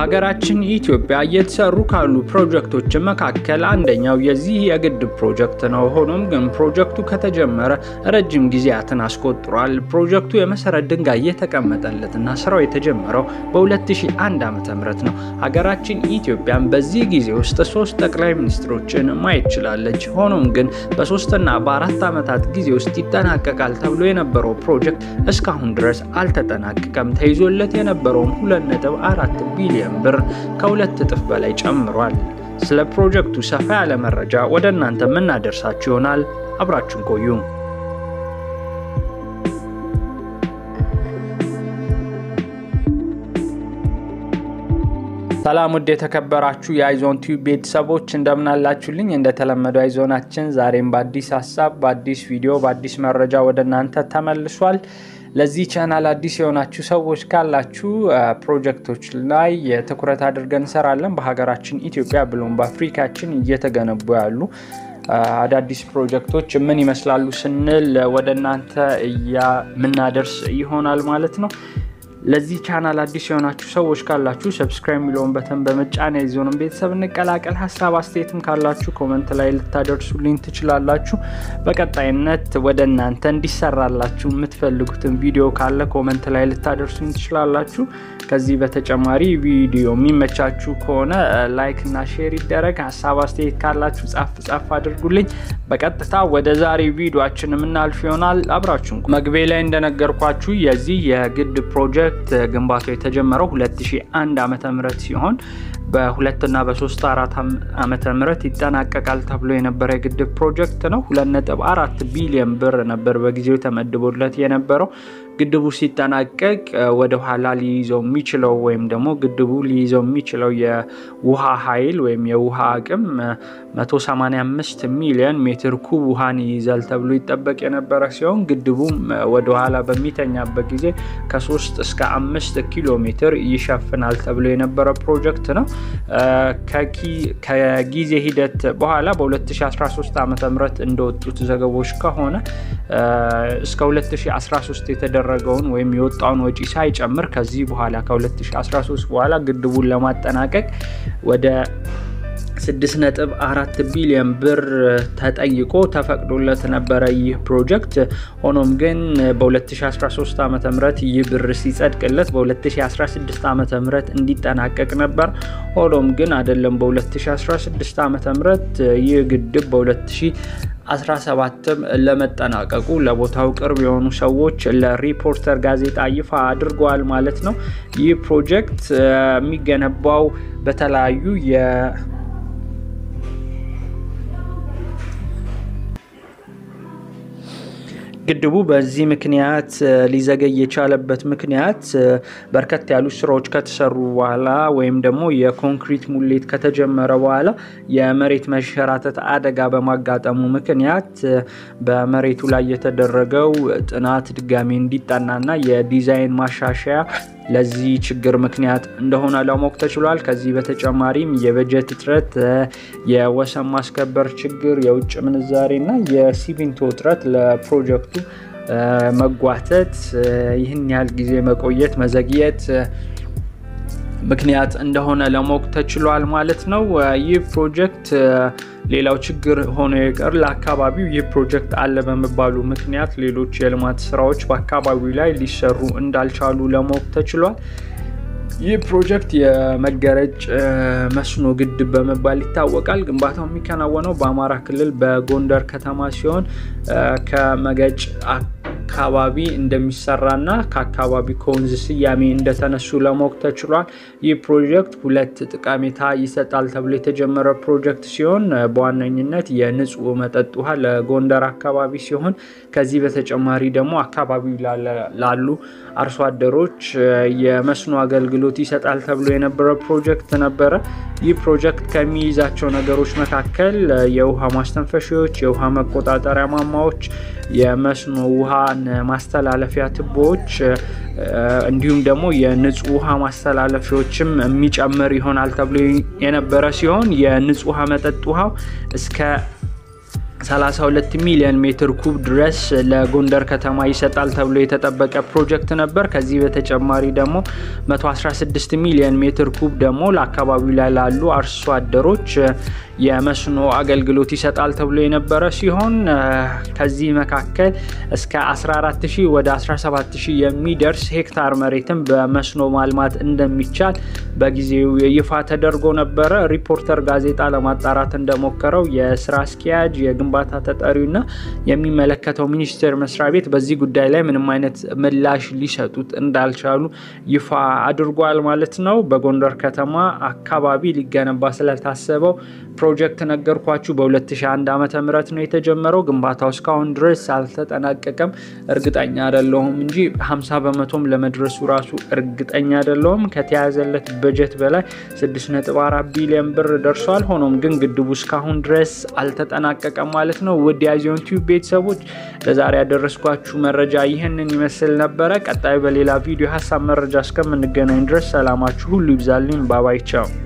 በሀገራችን ኢትዮጵያ እየተሰሩ ካሉ ፕሮጀክቶች መካከል አንደኛው የዚህ የግድብ ፕሮጀክት ነው። ሆኖም ግን ፕሮጀክቱ ከተጀመረ ረጅም ጊዜያትን አስቆጥሯል። ፕሮጀክቱ የመሰረት ድንጋይ የተቀመጠለትና ስራው የተጀመረው በ2001 ዓ.ም ነው። ሀገራችን ኢትዮጵያን በዚህ ጊዜ ውስጥ ሶስት ጠቅላይ ሚኒስትሮችን ማየት ችላለች። ሆኖም ግን በሶስትና በአራት ዓመታት ጊዜ ውስጥ ይጠናቀቃል ተብሎ የነበረው ፕሮጀክት እስካሁን ድረስ አልተጠናቀቀም። ተይዞለት የነበረውም 2.4 ቢሊዮን ብር ከሁለት እጥፍ በላይ ጨምሯል። ስለ ፕሮጀክቱ ሰፋ ያለ መረጃ ወደ እናንተ የምናደርሳችሁ ይሆናል። አብራችን ቆዩ። ሰላም ውድ የተከበራችሁ የአይዞን ቲዩብ ቤተሰቦች እንደምናላችሁልኝ። እንደተለመደው አይዞናችን ዛሬም በአዲስ ሀሳብ፣ በአዲስ ቪዲዮ፣ በአዲስ መረጃ ወደ እናንተ ተመልሷል። ለዚህ ቻናል አዲስ የሆናችሁ ሰዎች ካላችሁ ፕሮጀክቶች ላይ ትኩረት አድርገን እንሰራለን። በሀገራችን ኢትዮጵያ ብሎም በአፍሪካችን እየተገነቡ ያሉ አዳዲስ ፕሮጀክቶች ምን ይመስላሉ ስንል ወደ እናንተ የምናደርስ ይሆናል ማለት ነው። ለዚህ ቻናል አዲስ የሆናችሁ ሰዎች ካላችሁ ሰብስክራይብ የሚለውን በተን በመጫን የዚሆንም ቤተሰብ እንቀላቀል። ሀሳብ አስተያየትም ካላችሁ ኮመንት ላይ ልታደርሱልኝ ትችላላችሁ። በቀጣይነት ወደ እናንተ እንዲሰራላችሁ የምትፈልጉትን ቪዲዮ ካለ ኮመንት ላይ ልታደርሱኝ ትችላላችሁ። ከዚህ በተጨማሪ ቪዲዮ የሚመቻችሁ ከሆነ ላይክ እና ሼር ይደረግ። ሀሳብ አስተያየት ካላችሁ ጻፍ ጻፍ አድርጉልኝ። በቀጥታ ወደ ዛሬ ቪዲዮችን የምናልፍ ይሆናል። አብራችሁ መግቢያ ላይ እንደነገርኳችሁ የዚህ የግድብ ፕሮጀክት ግንባታው የተጀመረው 2001 ዓመተ ምህረት ሲሆን በሁለትና በሶስት አራት ዓመተ ምህረት ይጠናቀቃል ተብሎ የነበረ የግድብ ፕሮጀክት ነው። 2.4 ቢሊዮን ብር ነበር በጊዜው ተመድቦለት የነበረው። ግድቡ ሲጠናቀቅ ወደ ኋላ ሊይዘው የሚችለው ወይም ደግሞ ግድቡ ሊይዘው የሚችለው የውሃ ኃይል ወይም የውሃ አቅም 185 ሚሊዮን ሜትር ኩብ ውሃን ይይዛል ተብሎ ይጠበቅ የነበረ ሲሆን ግድቡም ወደ ኋላ በሚተኛበት ጊዜ ከ3 እስከ 5 ኪሎ ሜትር ይሸፍናል ተብሎ የነበረ ፕሮጀክት ነው። ከጊዜ ሂደት በኋላ በ2013 ዓ ም እንደወጡት ዘገቦች ከሆነ እስከ 2013 የተደረገውን ወይም የወጣውን ወጪ ሳይጨምር ከዚህ በኋላ ከ2013 በኋላ ግድቡን ለማጠናቀቅ ወደ 6.4 ቢሊዮን ብር ተጠይቆ ተፈቅዶለት ነበረ ይህ ፕሮጀክት። ሆኖም ግን በ2013 ዓ ም ይህ ብር ሲጸድቅለት በ2016 ዓ ም እንዲጠናቀቅ ነበር። ሆኖም ግን አይደለም በ2016 ዓ ም ይህ ግድብ በ2017 ለመጠናቀቁ ለቦታው ቅርብ የሆኑ ሰዎች ለሪፖርተር ጋዜጣ ይፋ አድርገዋል ማለት ነው። ይህ ፕሮጀክት የሚገነባው በተለያዩ የ ግድቡ በዚህ ምክንያት ሊዘገይ የቻለበት ምክንያት በርከት ያሉ ስራዎች ከተሰሩ በኋላ ወይም ደግሞ የኮንክሪት ሙሌት ከተጀመረ በኋላ የመሬት መሸራተት አደጋ በማጋጠሙ ምክንያት በመሬቱ ላይ የተደረገው ጥናት ድጋሚ እንዲጠናና የዲዛይን ማሻሻያ ለዚህ ችግር ምክንያት እንደሆነ ለማወቅ ተችሏል። ከዚህ በተጨማሪም የበጀት እጥረት፣ የወሰን ማስከበር ችግር፣ የውጭ ምንዛሬ እና የሲሚንቶ እጥረት ለፕሮጀክቱ መጓተት ይህን ያህል ጊዜ መቆየት መዘግየት ምክንያት እንደሆነ ለማወቅ ተችሏል ማለት ነው። ይህ ፕሮጀክት ሌላው ችግር ሆኖ የቀር ለአካባቢው ይህ ፕሮጀክት አለ በመባሉ ምክንያት ሌሎች የልማት ስራዎች በአካባቢው ላይ ሊሰሩ እንዳልቻሉ ለማወቅ ተችሏል። ይህ ፕሮጀክት የመገረጭ መስኖ ግድብ በመባል ይታወቃል። ግንባታው የሚከናወነው በአማራ ክልል በጎንደር ከተማ ሲሆን ከመገጭ አካባቢ እንደሚሰራና ከአካባቢ ከወንዝ ስያሜ እንደተነሱ ለማወቅ ተችሏል። ይህ ፕሮጀክት ሁለት ጠቀሜታ ይሰጣል ተብሎ የተጀመረ ፕሮጀክት ሲሆን በዋነኝነት የንጹህ መጠጥ ውሃ ለጎንደር አካባቢ ሲሆን ከዚህ በተጨማሪ ደግሞ አካባቢው ላሉ አርሶ አደሮች የመስኖ አገልግሎት ይሰጣል ተብሎ የነበረ ፕሮጀክት ነበረ። ይህ ፕሮጀክት ከሚይዛቸው ነገሮች መካከል የውሃ ማስተንፈሻዎች፣ የውሃ መቆጣጠሪያ ማማዎች፣ የመስኖ ውሃ ማስተላለፊያ ቱቦዎች እንዲሁም ደግሞ የንጹህ ውሃ ማስተላለፊያዎችም የሚጨምር ይሆናል ተብሎ የነበረ ሲሆን የንጹህ ውሃ መጠጥ ውሃው እስከ 32 ሚሊዮን ሜትር ኩብ ድረስ ለጎንደር ከተማ ይሰጣል ተብሎ የተጠበቀ ፕሮጀክት ነበር። ከዚህ በተጨማሪ ደግሞ 116 ሚሊዮን ሜትር ኩብ ደግሞ ለአካባቢው ላይ ላሉ አርሶ አደሮች የመስኖ አገልግሎት ይሰጣል ተብሎ የነበረ ሲሆን ከዚህ መካከል እስከ 14000 ወደ 17000 የሚደርስ ሄክታር መሬትን በመስኖ ማልማት እንደሚቻል በጊዜው ይፋ ተደርጎ ነበረ። ሪፖርተር ጋዜጣ ለማጣራት እንደሞከረው የስራ አስኪያጅ የግንባታ ተጠሪውና የሚመለከተው ሚኒስቴር መስሪያ ቤት በዚህ ጉዳይ ላይ ምንም አይነት ምላሽ ሊሰጡት እንዳልቻሉ ይፋ አድርጓል ማለት ነው። በጎንደር ከተማ አካባቢ ሊገነባ ስለታሰበው ፕሮጀክት ነገርኳችሁ። በ2001 ዓ ም ነው የተጀመረው። ግንባታው እስካሁን ድረስ አልተጠናቀቀም። እርግጠኛ አይደለሁም እንጂ 50 በመቶም ለመድረሱ ራሱ እርግጠኛ አይደለሁም። ከተያዘለት በጀት በላይ 6.4 ቢሊዮን ብር ደርሷል። ሆኖም ግን ግድቡ እስካሁን ድረስ አልተጠናቀቀም ማለት ነው። ውድ የአዚዮን ቲዩብ ቤተሰቦች ለዛሬ ያደረስኳችሁ መረጃ ይህንን ይመስል ነበረ። ቀጣዩ በሌላ ቪዲዮ ሀሳብ መረጃ እስከምንገናኝ ድረስ ሰላማችሁ ሁሉ ይብዛልኝ። ባባይ ቻው።